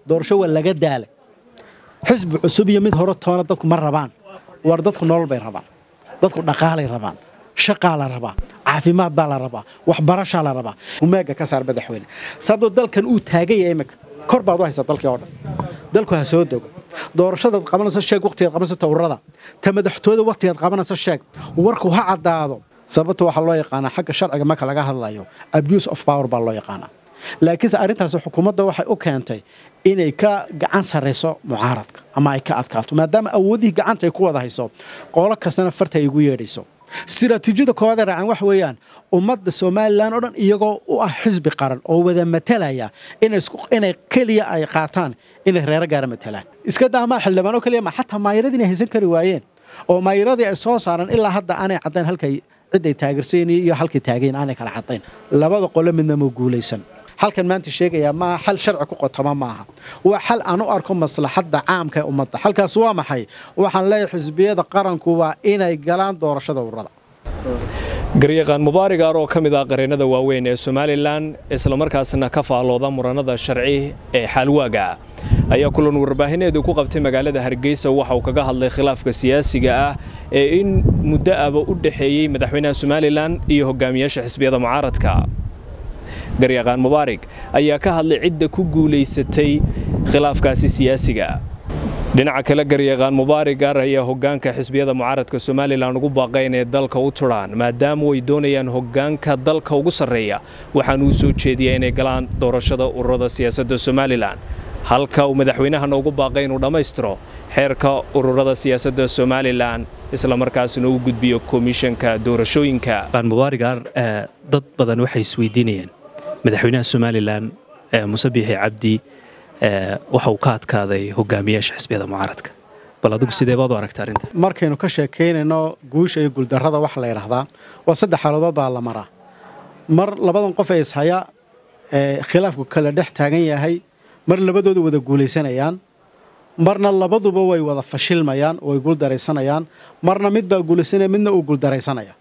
doorasho waa laga daalay xisbi cusub iyo mid hore toona dadku ma rabaan war dadku nolol bay rabaan dadku dhaqaalay rabaan shaqaa la rabaa caafimaad baa la rabaa waxbarashaa la rabaa umaaga ka saar madaxweyne sababtoo dalkan uu taagaya iminka kor baad u haysaa dalkii oo dhan dalku ha soo dogo doorashadaad qabanayso sheeg waqtigaad qabanayso tawrada ta madaxtooyada waqtigaad qabanayso sheeg warku ha caddaado sababta waxaa loo yaqaanaa xagga sharciga marka laga hadlayo abuse of power baa loo yaqaanaa laakiinse arrintaasi xukuumadda waxay u keentay inay ka gacan sarrayso mucaaradka ama ay ka adkaato maadaama awoodihii gacanta ay ku wada hayso qolo kastana farta ay ugu yeedhayso istiraatiijiyada koowaadee raacan wax weeyaan ummadda somalilan oo dhan iyagoo u ah xisbi qaran oo wada matalaya inay keliya ay qaataan inay reero gaara matalaan iska daamaa xildhibaano keliya ma xataa maayiradii inay haysan kari waayeen oo maayiradii ay soo saaraan ilaa hadda aanay caddayn halkay ciday taageersayn iyo halkay taagayn aanay kala caddayn labada qole midna ma guulaysan halkan maanta sheegayaa maaha xal sharci ku qotoma maaha waa xal aan u arko maslaxadda caamka ee ummadda xalkaas waa maxay waxaan leeyahay xisbiyada qaranku waa inay galaan doorashada ururada garyaqaan mubaarig aar oo ka mid ah qareennada waaweyn ee somalilan islamarkaasna ka faallooda muranada sharci ee xaalwaaga ayaa kulan warbaahineedu ku qabtay magaalada hargeysa waxa uu kaga hadlay khilaafka siyaasiga ah ee in muddo aba u dhexeeyey madaxweynaha somalilan iyo hogaamiyaasha xisbiyada mucaaradka garyaqaan mubaarig ayaa ka hadlay cidda ku guulaysatay khilaafkaasi siyaasiga dhinaca kale garyaqaan mubaarig ar ayaa hoggaanka xisbiyada mucaaradka somalilan ugu baaqay inay dalka u turaan maadaama ay doonayaan hoggaanka dalka ugu sarreeya waxaana uu soo jeediyaa inay galaan doorashada ururada siyaasadda somalilan halka uu madaxweynahana ugu baaqay inuu dhammaystiro xeerka ururada siyaasadda somalilan islamarkaasna u gudbiyo komishanka doorashooyinka mubaarig ar dad badan waxay isweydiinayaan madaxweynaha somalilan muse biixi cabdi waxa uu ka adkaaday hogaamiyaasha xisbiyada mucaaradka bal adigu sidee baad u aragta arrinta markaynu ka sheekaynayno guusha iyo guuldarrada waxa la yidhaahdaa waa saddex xaaladood baa la maraa mar labadan qof ee ishaya ee khilaafku kala dhex taagan yahay mar labadooda wada guulaysanayaan marna labaduba way wada fashilmayaan way guuldaraysanayaan marna mid baa guulaysanaya midna uu guuldaraysanaya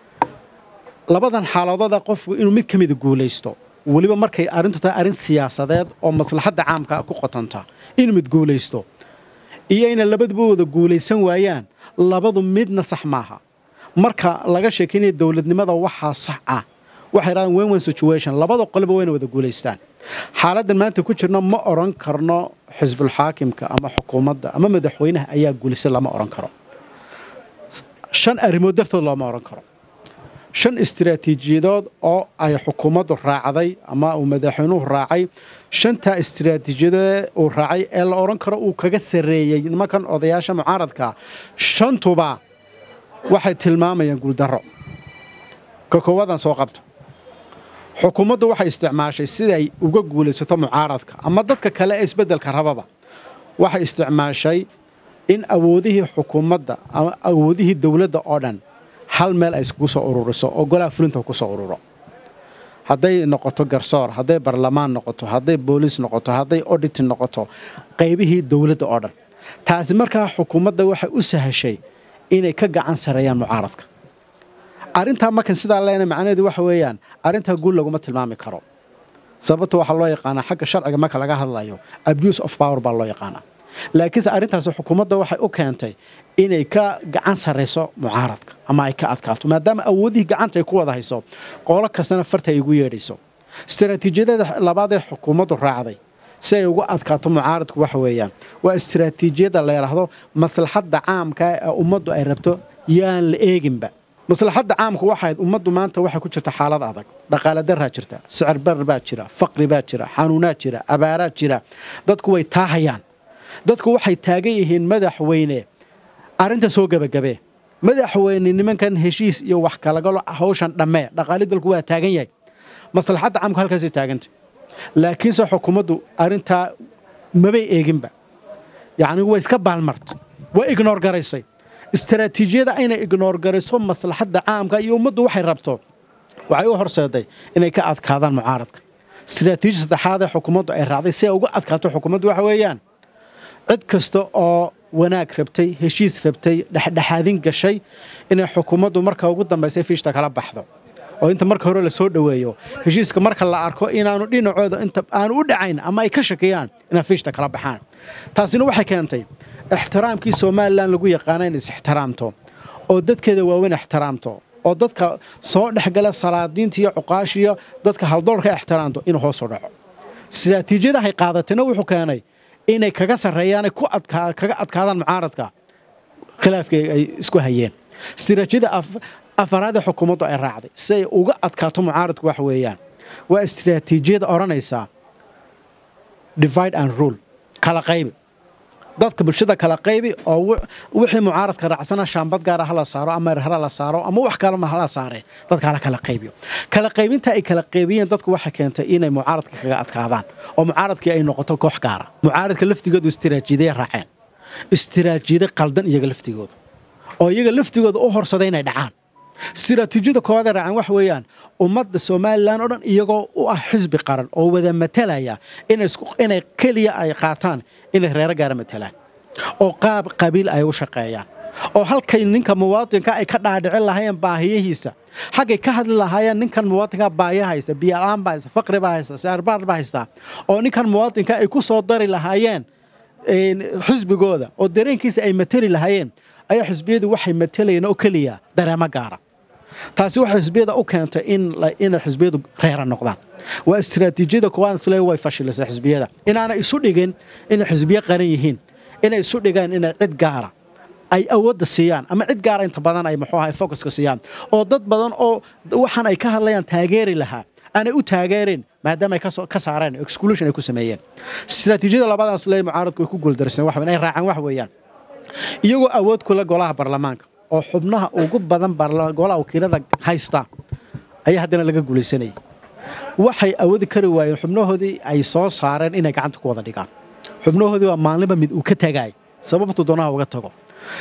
labadan xaaladooda qofku inuu mid ka mida guulaysto weliba markay arrintu tahay arrin siyaasadeed oo maslaxadda caamka ku qotanta inuu mid guulaysto iyo inay labaduba wada guulaysan waayaan labadu midna sax maaha marka laga sheekaynaya dowladnimada waxaa sax ah waxay dhahdaan wen wen situation labada qoleba wayna wada guulaystaan xaaladdan maanta ku jirno ma odhan karno xisbulxaakimka ama xukuumadda ama madaxweynaha ayaa guulaysan lama odhan karo shan arrimood dartood looma odhan karo shan istiraatiijiyadood oo ay xukuumaddu raacday ama uu madaxweynuhu raacay shantaa istiraatiijiyadood uu raacay ee la odhan karo uu kaga sarreeyey nimankan odayaasha mucaaradka shantuba waxay tilmaamayaan guuldarro ka koowaadaan soo qabto xukuumaddu waxay isticmaashay siday uga guulaysato mucaaradka ama dadka kale ee isbeddelka rababa waxay isticmaashay in awoodihii xukuumadda ama awoodihii dowladda oo dhan hal meel ay iskugu soo ururiso oo golaha fulinta ku soo ururo hadday noqoto garsoor hadday barlamaan noqoto hadday booliis noqoto hadday oditi noqoto qaybihii dowladda oo dhan taasi markaa xukuumadda waxay u sahashay inay ka gacan sareeyaan mucaaradka arrintaa markan sidaa leena macnaheedu waxa weeyaan arrintaa guul laguma tilmaami karo sababta waxaa loo yaqaanaa xagga sharciga marka laga hadlayo abuse of power baa loo yaqaanaa laakiinse arrintaasi xukuumadda waxay u keentay inay ka gacan sarrayso mucaaradka ama ay ka adkaato maadaama awoodihii gacanta ay ku wada hayso qolo kastana farta ay ugu yeedhayso istaraatiijiyadada labaad ee xukuumaddu raacday si ay ugu adkaato mucaaradku waxa weeyaan waa istaraatiijiyadda la yidhaahdo maslaxadda caamka ee ummaddu ay rabto yaan la eeginba maslaxadda caamku waxayd ummaddu maanta waxay ku jirta xaalad adag dhaqaale daraa jirta sicir barar baa jira faqri baa jira xanuunaad jira abaaraad jira dadku way taahayaan dadku waxay taagan yihiin madaxweyne arrinta soo gebagabee madaxweyne nimankan heshiis iyo wax kalagalo hawshan dhammee dhaqaali dalku waa taagan yahay maslaxadda caamku halkaasay taagantay laakiinse xukuumaddu arrintaa mabay eeginba yacni way iska baalmartay way ignoor garaysay istaraatiijiyada inay ignoor garayso maslaxadda caamka iyo ummaddu waxay rabto waxay u horseeday inay ka adkaadaan mucaaradka istaraatiiji saddexaad ee xukuumaddu ay raacday si ay uga adkaato xukuumaddu waxa weeyaan cid kasta oo wanaag rabtay heshiis rabtay dhexdhexaadin gashay inay xukuumaddu marka ugu dambaysay fiishta kala baxdo oo inta marka hore la soo dhoweeyo heshiiska marka la arko inaanu dhinacooda inta aanu u dhacayn ama ay ka shakiyaan inay fiishta kala baxaan taasina waxay keentay ixtiraamkii somalilan lagu yaqaana in is ixtiraamto oo dadkeeda waaweyn ixtiraamto oo dadka soo dhexgala salaadiinta iyo cuqaashiyo dadka haldoorka ixtiraamto inuu hoos u dhaco istiraatiijiyadahay qaadatayna wuxuu keenay inay kaga sarreeyaanay ku kaga adkaadaan mucaaradka khilaafkii ay isku hayeen istiraatiijiyada afaraadee xukuumaddu ay raacday si ay uga adkaato mucaaradku wax weeyaan waa istiraatiijiyada odhanaysaa divide and rule kala qaybi dadka bulshada kala qaybi oo wixii mucaaradka raacsana shaambad gaara hala saaro ama erhara la saaro ama wax kalema hala saare dadka hala kala qaybiyo kala qaybinta ay kala qaybiyeen dadku waxay keentay inay mucaaradka kaga adkaadaan oo mucaaradkii ay noqoto koox gaara mucaaradka laftigoodu istiraatiijiyaday raaceen istiraatiijiyada qaldan iyaga laftigoodu oo iyaga laftigooda u horsaday inay dhacaan istiraatiijiyada koowaadee raaceen wax weeyaan ummadda somalilan oo dhan iyagoo u ah xisbi qaran oo wada matalaya inay keliya ay qaataan inay reero gaara matalaan oo qaab qabiil ay u shaqeeyaan oo halkay ninka muwaadinka ay ka dhaadhicin lahaayeen baahiyihiisa xaggay ka hadli lahaayeen ninkan muwaadinka baahiya haysta biyalaan baa haysta faqri baa haysta saarbaar baa haysta oo ninkan muwaadinka ay ku soo dari lahaayeen xisbigooda oo dareenkiisa ay matali lahaayeen ayaa xisbiyadu waxay matalayeen oo keliya dareemo gaara taasi waxay xisbiyada u keentay inay xisbiyadu reera noqdaan waa istiraatiijiyada koowaad isle way fashilisay xisbiyada inaanay isu dhigin inay xisbiyo qaran yihiin inay isu dhigaan inay cid gaara ay awoodda siiyaan ama cid gaara inta badan ay muxuu ahay focuska siiyaan oo dad badan oo waxaan ay ka hadlayaan taageeri lahaa aanay u taageerin maadaama ay ka saareen exclusion ay ku sameeyeen istiraatiijiyada labadaas le mucaaradku way ku guuldarsan wax ay raacaan wax weeyaan iyagoo awood kula golaha baarlamaanka oo xubnaha ugu badan golaha wakiilada haysta ayaa haddana laga guulaysanayay waxay awoodi kari waayeen xubnahoodii ay soo saareen inay gacanta ku wada dhigaan xubnahoodii waa maalinba mid uu ka tagaay sababtu doonaha uga tago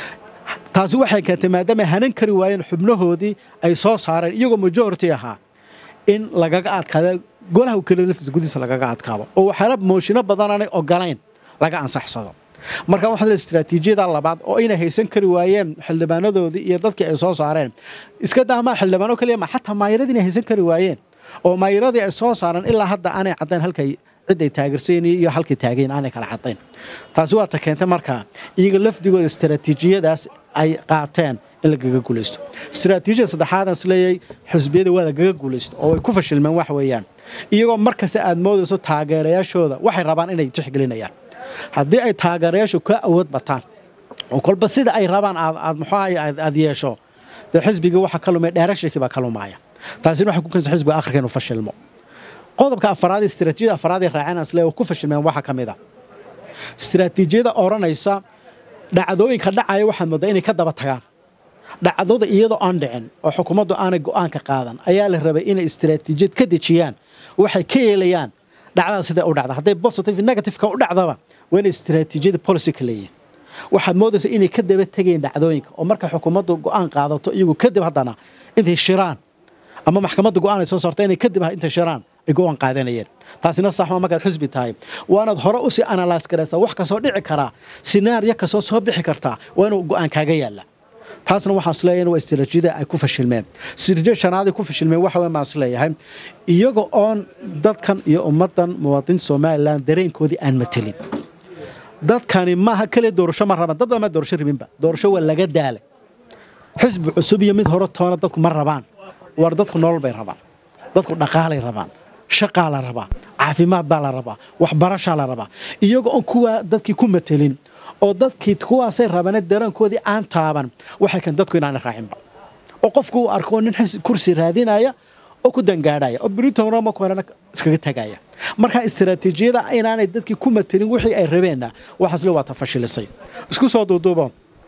taasi waxay keentay maadaama ay hanan kari waayeen xubnahoodii ay soo saareen iyagoo majority ahaa in lagaga adkaado golaha wakiilada laftiisa gudihiisa lagaga adkaado oo waxyaala mooshinno badanaanay ogolayn laga ansaxsado marka waxaa istiraatiijiyada labaad oo inay haysan kari waayeen xildhibaanadoodii iyo dadkii ay soo saareen iska daamaa xildhibaano kaliya ma xataa maayiradii inay haysan kari waayeen oo maayiradii ay soo saareen ilaa hadda aanay caddayn halkay cid ay taageersayn iyo halkay taageen aanay kala caddayn taasi waa ta keentay markaa iyaga lafdigooda istiraatiijiyadaas ay qaateen in lagaga guulaysto istiraatiijiyada saddexaadan isleeyay xisbiyada waa lagaga guulaysto oo ay ku fashilmeen wax weeyaan iyagoo markasta aad moodayso taageerayaashooda waxay rabaan inay tixgelinayaan haddii ay taageerayaashu ka awood bataan oo kolba sida ay rabaan aad muxuahay aad yeesho dee xisbigii waxa ka lumaya dheerashakii baa ka lumaaya taasina waxay ku keentay xisbiga akhirka inuu fashilmo qodobka afaraad istiraatiijiyada afaraad ee raaceen asle oo ku fashilmeen waxaa ka mid a istiraatiijiyada odhanaysa dhacdooyinka dhacaya waxaad moodaa inay ka daba tagaan dhacdada iyadoo aan dhicin oo xukuumaddu aanay go'aanka qaadan ayaa la rabay inay istiraatiijiyad ka dejiyaan waxay ka yeelayaan dhacdada siday u dhacda hadday positive negativeka u dhacdaba waa inay istiraatiijiyada policy ka leeyihin waxaad moodaysa inay ka daba tegayeen dhacdooyinka oo marka xukuumaddu go'aan qaadato iyagu kadib haddana intay shiraan ama maxkamadda go'aan ay soo saarta inay kadib intay shiraan ay go'aan qaadanayeen taasina saxma markaad xisbi tahay waanaad hore usii analyse garaysaa wax kasoo dhici karaa sinaariyo kasoo soo bixi kartaa waa inuu go'aan kaaga yaalla taasna waxaan isleeyahay waa istiraatiijiyada ay ku fashilmeen istiraatiijiyada shanaadii ku fashilmeen waxa weyn baan isleeyahay iyaga oon dadkan iyo ummaddan muwaadiniinta somalilan dareenkoodii aan matelin dadkani maaha keliya doorasho ma raban dad baa ma doorasho rabinba doorasho waa laga daalay xisbi cusub iyo mid hore toona dadku ma rabaan war dadku nolol bay rabaan dadku dhaqaalay rabaan shaqaa la rabaa caafimaad baa la rabaa waxbarashaa la rabaa iyaga oon kuwaa dadkii ku matelin oo dadkii kuwaasay rabane dareenkoodii aan taaban waxay kan dadku inaana raacinba oo qofku uu arko nin kursi raadinaya oo ku dangaadhaya oo britonroma kuhorena iskaga tagaya marka istiraatiijiyada inaanay dadkii ku matelin wixii ay rabeenna waxaasle waa ta fashilisay isku soo duuduubo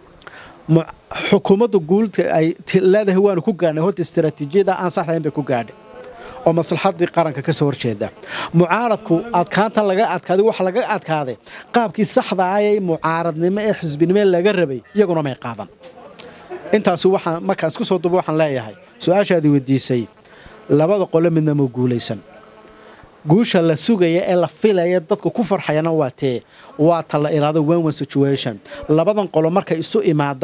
xukuumadda guulka ay leedahay waanu ku gaadhnay horta istiraatiijiyada aan saxdahayn bay ku gaadhay oo maslaxadii qaranka ka soo horjeeda mucaaradku adkaantan laga adkaaday waxa laga adkaaday qaabkii saxda ah ee mucaaradnimo ee xisbinimo laga rabay iyaguna may qaadan intaasi waxaan markaan isku soo duubo waxaan leeyahay su-aashaadii weydiisay labada qole midna ma guulaysan guusha la sugaya ee la filaya dadku ku farxayana waa tee waa ta la iraado one one situation labadan qolo markay isu imaadaan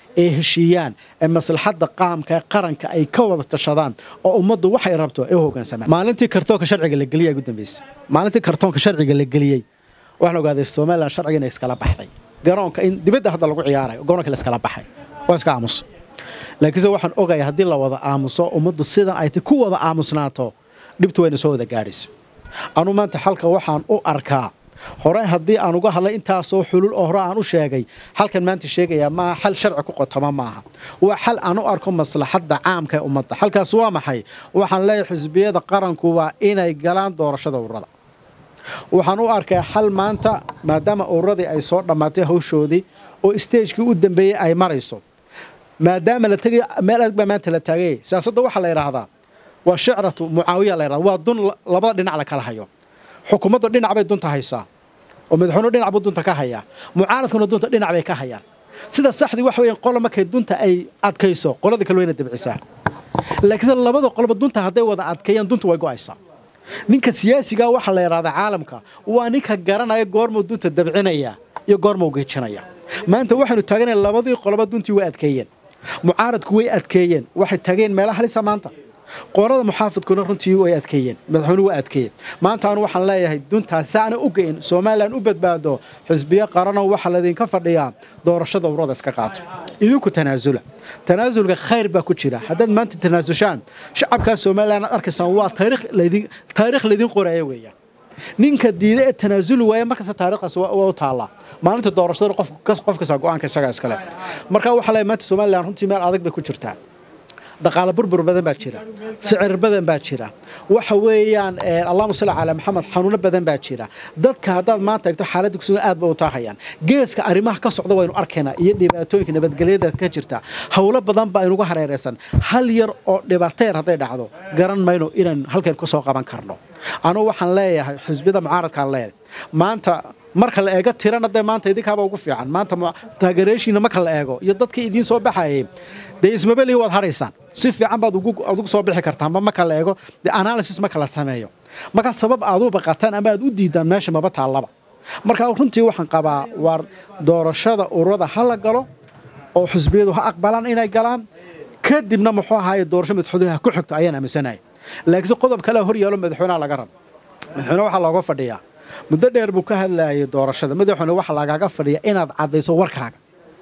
ay heshiiyaan ee maslaxadda qaamka ee qaranka ay ka wada tashadaan oo ummaddu waxay rabto ay u hoggaansamaan maalintii kartoonka sharciga la geliyay ugu dambeysay maalintii kartoonka sharciga la geliyey waxaan ogaaday somaliland sharciga inay iskala baxday garoonka in dibadda hadda lagu ciyaarayo garoonka la iskala baxay waa iska aamusa laakiinse waxaan ogaya haddii la wada aamuso ummaddu sidan ay ku wada aamusnaato dhibtu wayna soo wada gaadhaysa anu maanta xalka waxaan u arkaa hore haddii aan uga hadlay intaasoo xulul oo hore aan u sheegay xalkan maanta sheegayaa maaha xal sharci ku qotoma maaha waa xal aan u arko maslaxadda caamka ee ummadda xalkaas waa maxay waxaan leeyahay xisbiyada qaranku waa inay galaan doorashada ururada waxaan u arkaa xal maanta maadaama ururadii ay soo dhammaatay hawshoodii oo isteejkii u dambeeyey ay marayso maadaama la tegay meel adag baa maanta la taagay siyaasadda waxaa la yidhaahdaa waa shicratu mucaawiya la yidhahda waa dun labada dhinac la kala hayo xukuumadda dhinac bay dunta haysaa oo madaxweynuhu dhinac buu dunta ka hayaa mucaaradkuna dunta dhinac bay ka hayaan sida saxdii waxa weeyaan qola markay dunta ay adkayso qolada kale wayna dabcisaa laakiinse labada qoloba dunta hadday wada adkeeyaan dunta way go'aysaa ninka siyaasigaa waxaa la yidhahdaa caalamka waa ninka garanaya goormuu dunta dabcinaya iyo goormuu geejinaya maanta waxaynu taaganay labadii qoloba duntii way adkeeyeen mucaaradku way adkeeyeen waxay tageen meelaha halisa maanta qorada muxaafidkuna runtii way adkeeyeen madaxweynuhu waa adkeeyeen maanta anu waxaan leeyahay duntaas saana u geyn somalilan u badbaado xisbiyo qarano waxaa laydinka fadhiyaa doorashada ururada iska qaato idinku tanaasula tanaasulka khayr baa ku jira haddaad maanta tanaasushaan shacabkaa somalilan aad arkaysaan waa taariikh laydin qoraya weeyaan ninka diida ee tanaasuli waaya markasta taariikhdaas waa u taallaa maalinta doorashada qof kasta go-aanka isagaa iskale marka waxaa leeyahay maanta somalilan runtii meel adag bay ku jirtaa dhaqaale burbur badan baa jira sicir badan baa jira waxa weeyaan allahuma salli calaa maxamed xanuuno badan baa jira dadka haddaad maanta eegto xaaladda kusugan aad ba u taahayaan geeska arrimaha ka socda waynu arkaynaa iyo dhibaatooyinka nabadgelyada ka jirta howlo badan baa inuga hareeraysan hal yar oo dhibaateer hadday dhacdo garan mayno inaan halkan ka soo qaban karno anugu waxaan leeyahay xisbiyada mucaaradkaan leeyahay maanta marka la eego tirana dee maanta idinkaaba ugu fiican maanta taageerayaashiina marka la eego iyo dadkii idiin soo baxayay dee ismabelihi waad hadhaysaan si fiican baad ugu soo bixi kartaan ma marka la eego dee analysis marka la sameeyo markaa sabab aad u baqataan ama aad u diidaan meesha maba taallaba marka runtii waxaan qabaa waar doorashada ururada ha la galo oo xisbiyadu ha aqbalaan inay galaan kadibna muxuu ahaaye doorasho madaxweynaha ku xigto ayaan aaminsanaya laakiinse qodob kale hor yaalo madaxweynaha laga rabo madaxweyne waxaa looga fadhiyaa muddo dheer buu ka hadlayay doorashada madaxweyne waxaa lagaaga fadhiya inaad caddayso warkaaga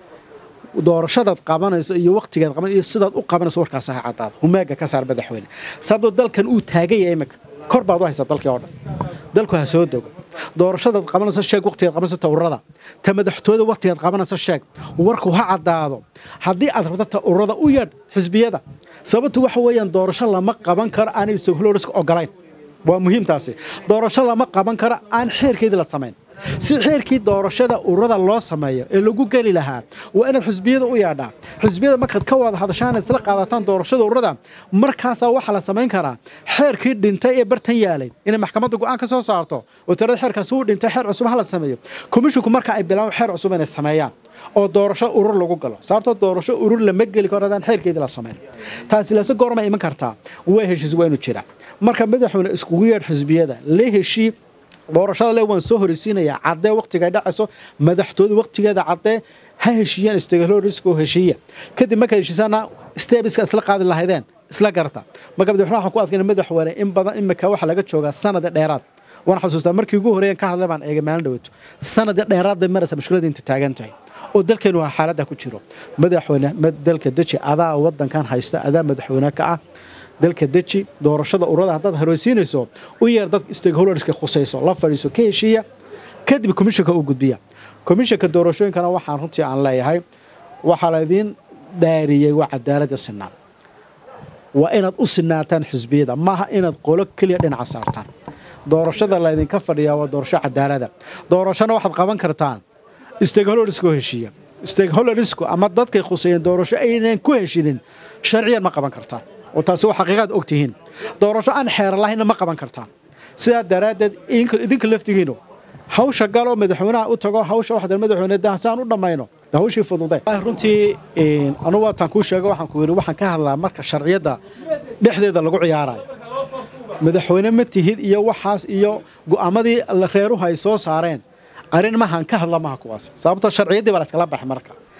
doorashadaad qabanayso iyo waqtigeed qaban iyo sidaad u qabanayso warkaas ha caddaado humaaga ka saar madaxweyne sababtoo dalkan uu taagan yahay iminka kor baad u haysaa dalkii oo dhan dalku ha soo dogo doorashadaad qabanayso sheeg waqtigeed qabanayso tawrada ta madaxtooyada waqtigeed qabanayso sheeg warku ha caddaado haddii aad rabto ta ururada u yeedh xisbiyada sababtu waxa weeyaan doorasho lama qaban karo aanay sohloriska ogolayn waa muhiimtaasi doorasho lama qaban karo aan xeerkeedii la samayn si xeerkii doorashada ururada loo sameeyo ee lagu geli lahaa waa inaad xisbiyada u yeedhaa xisbiyada markaad ka wada hadashaan isla qaadataan doorashada ururada markaasaa waxaa la samayn karaa xeerkii dhintay ee bartan yaalay inay maxkamadda go'aan ka soo saarto oo tirada xeerkaasi uu dhintay xeer cusub ha la sameeyo komishinku marka ay bilaabaan xeer cusub inay sameeyaan oo doorasho urur lagu galo sababtoo doorasho urur lama geli karo hadaan xeerkeedii la samayn taasi lase goorma iman kartaa waa heshiis waa inu jira marka madaxweyne iskugu yeedh xisbiyada la heshii doorashada le waan soo horeysiinayaa caddee waqtiga dhacayso madaxtooda waqtigeeda caddee ha heshiiyaan stakeholderska oo heshiiya kadib markaad heshiisaana stebiska isla qaadi lahaydeen isla garta marka madaxweynaha waxaan ku adkayna madaxweyne in badan imika waxaa laga joogaa sanada dheeraad waan xasuustaa markii ugu horreeyan ka hadlay baan eegay maalin dhaweeto sanada dheeraad bay maraysa mushkiladda inta taagan tahay oo dalkeenu waa xaaladda ku jiro madaxweyne dalka deji adaa waddankan haysta adaa madaxweyne ka ah dalka deji doorashada ururada haddaad horeysiinayso u yeer dad stakeholderska khusayso la fadhiiso ka heshiiya kadib komishanka uu gudbiya komishanka doorashooyinkana waxaan runtii aan leeyahay waxaa laydiin dhaariyey waa cadaaladda sinaan waa inaad u sinaataan xisbiyada maaha inaad qolo keliya dhinaca saartaan doorashada laydinka fadhiyaa waa doorasho cadaalada doorashona waxaad qaban kartaan stakeholderska oo heshiiya stakeholdersku ama dadkay khuseeyeen doorasho aynan ku heshinin sharciyan ma qaban kartaan oo taasi waa xaqiiqaad og tihiin doorasho aan xeeran lahaynna ma qaban kartaan sidaa daraaddeed idinka laftigiinu hawsha galoo madaxweynaha u tago hawsha waxda madaxweyne dahsaan u dhammayno hawshii fudude runtii anugu waataan kuu sheego waxaan ku yidhi waxaan ka hadlaa marka sharciyadda dhexdeeda lagu ciyaarayo madaxweyne ma tihid iyo waxaas iyo go'aamadii reeruhu ay soo saareen arrin mahan ka hadla maha kuwaas sababtoo sharciyaddii baa la iskala baxay marka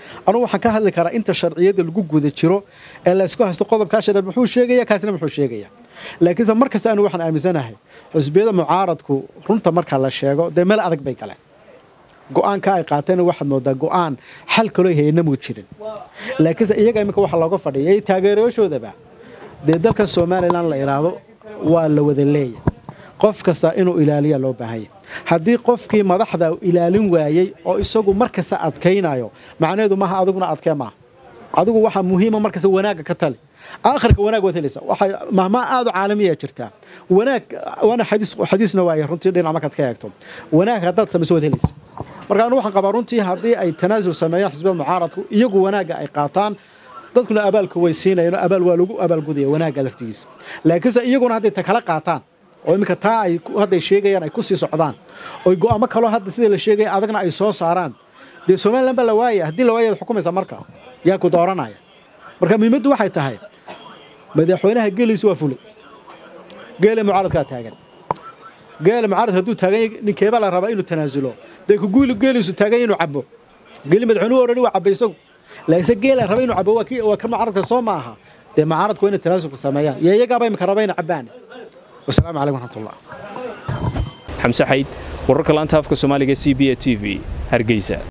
anugu waxaan ka hadli karaa inta sharciyada lagu guda jiro ee laysku haysto qodobkaa sharci muxuu sheegaya kaasina muxuu sheegaya laakiinse markasta anu waxaan aaminsanahay xusbiyada mucaaradku runta marka la sheego dee meel adag bay galeen go'aanka ay qaateen waxaad moodaa go'aan xal kaloo hayna muu jirin laakiinse iyaga iminka waxa looga fadhiyay taageerayaashoodaba dee dalka somalilan la idhaahdo waa la wada leeya qof kasta inuu ilaaliya loo baahanya haddii qofkii madaxda ilaalin waayey oo isagu markasta adkaynayo macnaheedu maaha adiguna adkee maaha adigu waxaa muhiima markasta wanaagga ka tali aakhirka wanaag waad helaysa waxay mahmaa aad u caalamiya jirtaa wanaag waana xadiis xadiisna waaye runtii dhinac markaad ka eegto wanaag haddaad samayso waad helaysa marka anu waxaan qabaa runtii haddii ay tanaasul sameeyaan xisbiyada mucaaradku iyagu wanaagga ay qaataan dadkuna abaalka way siinayaan abaal waa lagu abaalgudaya wanaagga laftigiisa laakiinse iyaguna hadday ta kala qaataan oo iminka taa ay hadday sheegayaan ay ku sii socdaan oo go'aamo kaloo hadda sidii la sheegaya adagna ay soo saaraan dee somalilan baa la waaya haddii la waaya ad xukumaysa marka yaa ku dooranaya marka muhiimaddu waxay tahay madaxweynaha geeliisu waa fulay geele mucaaradkaa taagan geele mucaarad hadduu taagan yahay ninkeebaa la rabaa inuu tanaasulo dee ku guuli geeliisu taagan yahay inuu cabbo geeli madaxweynuhu already waa cabbay isagu laakiinse geela raba inuu cabbo waa kii waa ka mucaaradka soo ma aha dee mucaaradku waa inay tanaasulka sameeyaan iyo iyagaaba imika raba inay cabbaan wasalaamu calaykum waraxmatullah xamse xayd wararka laanta afka soomaaliga c b a t v hargeysa